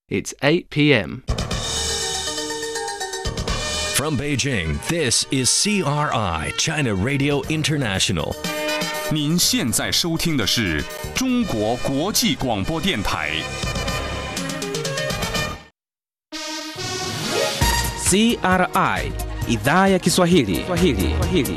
It's 8 p.m. From Beijing, this is CRI, China Radio International. 您现在收听的是中国国际广播电台。 CRI idhaa ya Kiswahili. Kiswahili. Kiswahili.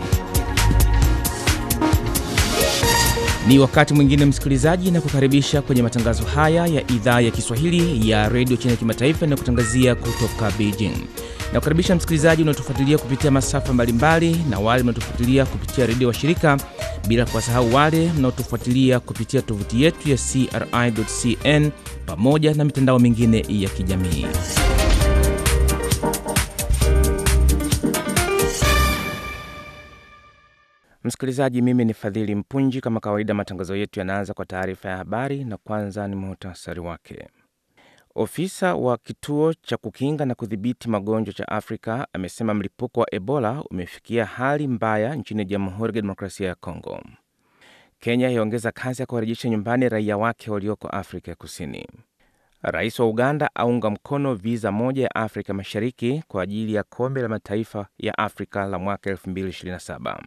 Ni wakati mwingine msikilizaji, na kukaribisha kwenye matangazo haya ya idhaa ya Kiswahili ya redio China kimataifa na kutangazia kutoka Beijing. Na kukaribisha msikilizaji unaotufuatilia kupitia masafa mbalimbali na wale mnaotufuatilia kupitia redio wa shirika, bila kuwasahau wale mnaotufuatilia kupitia tovuti yetu ya CRI.cn pamoja na mitandao mingine ya kijamii. Msikilizaji, mimi ni Fadhili Mpunji. Kama kawaida, matangazo yetu yanaanza kwa taarifa ya habari, na kwanza ni muhtasari wake. Ofisa wa kituo cha kukinga na kudhibiti magonjwa cha Afrika amesema mlipuko wa Ebola umefikia hali mbaya nchini Jamhuri ya Kidemokrasia ya Kongo. Kenya yaongeza kasi ya kuwarejesha nyumbani raia wake walioko Afrika ya Kusini. Rais wa Uganda aunga mkono viza moja ya Afrika Mashariki kwa ajili ya kombe la mataifa ya Afrika la mwaka 2027.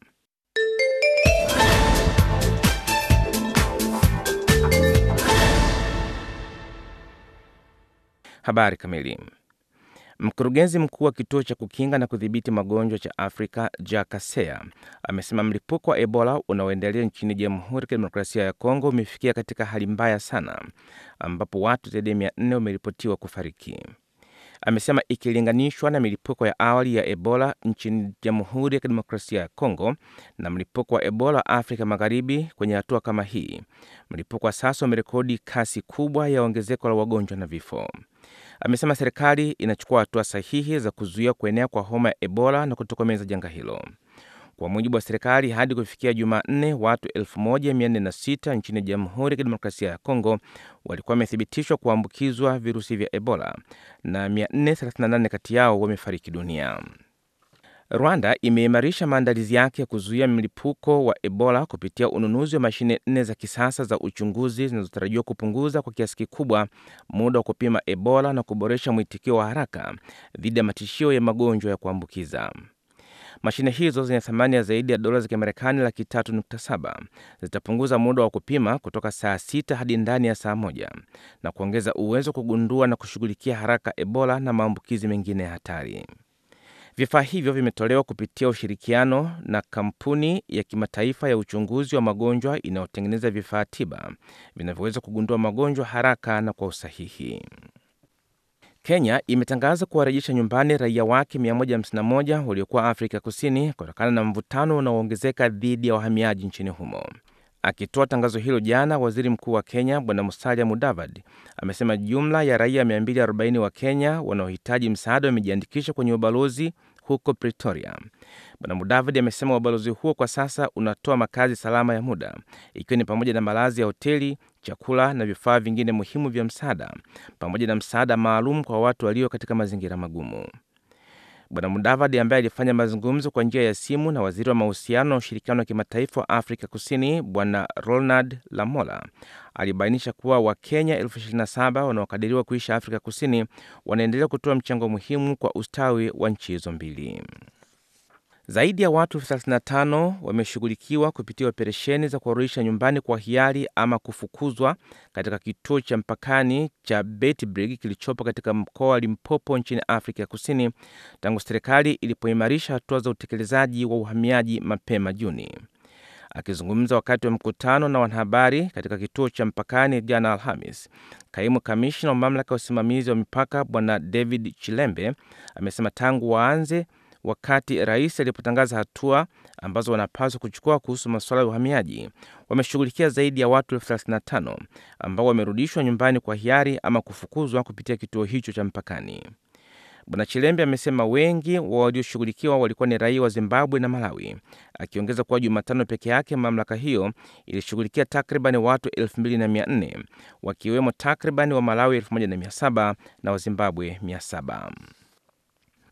Habari kamili. Mkurugenzi mkuu wa kituo cha kukinga na kudhibiti magonjwa cha Afrika Jack Kasea amesema mlipuko wa Ebola unaoendelea nchini Jamhuri ya Kidemokrasia ya Kongo umefikia katika hali mbaya sana, ambapo watu zaidi ya mia nne wameripotiwa kufariki. Amesema ikilinganishwa na milipuko ya awali ya Ebola nchini Jamhuri ya Kidemokrasia ya Kongo na mlipuko wa Ebola Afrika Magharibi, kwenye hatua kama hii, mlipuko wa sasa umerekodi kasi kubwa ya ongezeko la wagonjwa na vifo. Amesema serikali inachukua hatua sahihi za kuzuia kuenea kwa homa ya Ebola na kutokomeza janga hilo. Kwa mujibu wa serikali, hadi kufikia Jumanne, watu 1406 nchini Jamhuri ya Kidemokrasia ya Kongo walikuwa wamethibitishwa kuambukizwa virusi vya Ebola na 438 kati yao wamefariki dunia. Rwanda imeimarisha maandalizi yake ya kuzuia mlipuko wa Ebola kupitia ununuzi wa mashine nne za kisasa za uchunguzi zinazotarajiwa kupunguza kwa kiasi kikubwa muda wa kupima Ebola na kuboresha mwitikio wa haraka dhidi ya matishio ya magonjwa ya kuambukiza. Mashine hizo zenye thamani ya zaidi ya dola za Kimarekani laki tatu nukta saba zitapunguza muda wa kupima kutoka saa sita hadi ndani ya saa moja na kuongeza uwezo wa kugundua na kushughulikia haraka Ebola na maambukizi mengine ya hatari. Vifaa hivyo vimetolewa kupitia ushirikiano na kampuni ya kimataifa ya uchunguzi wa magonjwa inayotengeneza vifaa tiba vinavyoweza kugundua magonjwa haraka na kwa usahihi. Kenya imetangaza kuwarejesha nyumbani raia wake 151 waliokuwa Afrika Kusini kutokana na mvutano unaoongezeka dhidi ya wahamiaji nchini humo. Akitoa tangazo hilo jana, waziri mkuu wa Kenya Bwana Musalia Mudavadi amesema jumla ya raia 240 wa Kenya wanaohitaji msaada wamejiandikisha kwenye ubalozi huko Pretoria. Bwana Mudavadi amesema ubalozi huo kwa sasa unatoa makazi salama ya muda, ikiwa ni pamoja na malazi ya hoteli, chakula na vifaa vingine muhimu vya msaada, pamoja na msaada maalum kwa watu walio katika mazingira magumu. Bwana Mudavadi ambaye alifanya mazungumzo kwa njia ya simu na waziri wa mahusiano na ushirikiano wa kimataifa wa Afrika Kusini Bwana Ronald Lamola alibainisha kuwa Wakenya elfu ishirini na saba wanaokadiriwa kuishi Afrika Kusini wanaendelea kutoa mchango muhimu kwa ustawi wa nchi hizo mbili. Zaidi ya watu elfu thelathini na tano wameshughulikiwa kupitia operesheni za kuwarudisha nyumbani kwa hiari ama kufukuzwa katika kituo cha mpakani cha Beitbrig kilichopo katika mkoa wa Limpopo nchini Afrika ya Kusini tangu serikali ilipoimarisha hatua za utekelezaji wa uhamiaji mapema Juni. Akizungumza wakati wa mkutano na wanahabari katika kituo cha mpakani jana Alhamis, kaimu kamishna wa mamlaka ya usimamizi wa mipaka Bwana David Chilembe amesema tangu waanze wakati rais alipotangaza hatua ambazo wanapaswa kuchukua kuhusu masuala ya uhamiaji, wameshughulikia zaidi ya watu elfu 35 ambao wamerudishwa nyumbani kwa hiari ama kufukuzwa kupitia kituo hicho cha mpakani. Bwana Chilembe amesema wengi wa walioshughulikiwa walikuwa ni raia wa Zimbabwe na Malawi, akiongeza kuwa Jumatano peke yake mamlaka hiyo ilishughulikia takriban watu 2400 wakiwemo takriban wa Malawi 1700 na wa Zimbabwe 700.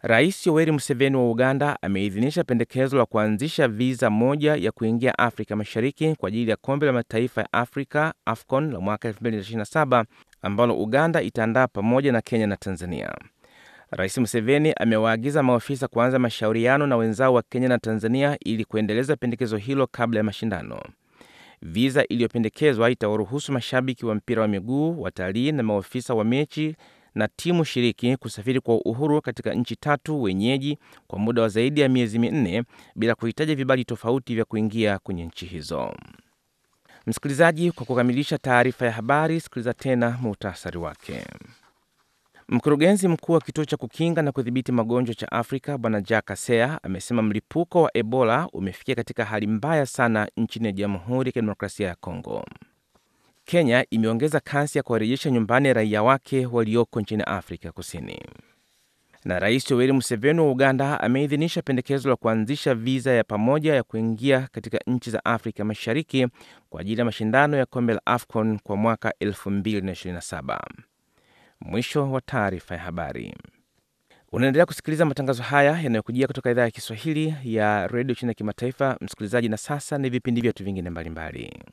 Rais Yoweri Museveni wa Uganda ameidhinisha pendekezo la kuanzisha viza moja ya kuingia Afrika Mashariki kwa ajili ya kombe la mataifa ya Afrika AFCON la mwaka 2027 ambalo Uganda itaandaa pamoja na Kenya na Tanzania. Rais Museveni amewaagiza maofisa kuanza mashauriano na wenzao wa Kenya na Tanzania ili kuendeleza pendekezo hilo kabla ya mashindano. Viza iliyopendekezwa itawaruhusu mashabiki wa mpira wa miguu, watalii na maofisa wa mechi na timu shiriki kusafiri kwa uhuru katika nchi tatu wenyeji kwa muda wa zaidi ya miezi minne bila kuhitaji vibali tofauti vya kuingia kwenye nchi hizo. Msikilizaji, kwa kukamilisha taarifa ya habari, sikiliza tena muhtasari wake. Mkurugenzi mkuu wa kituo cha kukinga na kudhibiti magonjwa cha Afrika Bwana Jack Kasea amesema mlipuko wa Ebola umefikia katika hali mbaya sana nchini Jamhuri ya Kidemokrasia ya Kongo. Kenya imeongeza kasi ya kuwarejesha nyumbani raia wake walioko nchini Afrika Kusini. Na Rais Yoweri Museveni wa Uganda ameidhinisha pendekezo la kuanzisha viza ya pamoja ya kuingia katika nchi za Afrika Mashariki kwa ajili ya mashindano ya kombe la AFCON kwa mwaka 2027. Mwisho wa taarifa ya habari. Unaendelea kusikiliza matangazo haya yanayokujia kutoka idhaa ya Kiswahili ya redio chini ya kimataifa, msikilizaji. Na sasa ni vipindi vyetu vingine mbalimbali.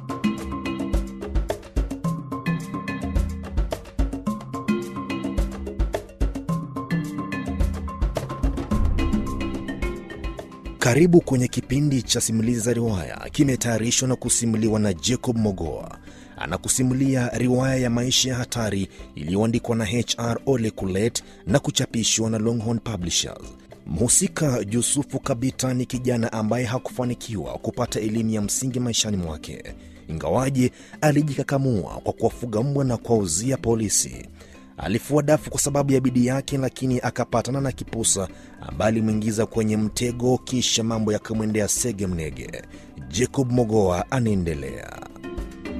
Karibu kwenye kipindi cha simulizi za riwaya, kimetayarishwa na kusimuliwa na Jacob Mogoa. Anakusimulia riwaya ya maisha ya hatari iliyoandikwa na HR Ole Kulet na kuchapishwa na Longhorn Publishers. Mhusika Yusufu Kabita ni kijana ambaye hakufanikiwa kupata elimu ya msingi maishani mwake, ingawaje alijikakamua kwa kuwafuga mbwa na kuwauzia polisi. Alifua dafu kwa sababu ya bidii yake, lakini akapatana na kipusa ambaye alimwingiza kwenye mtego, kisha mambo yakamwendea sege mnege. Jacob Mogoa anaendelea.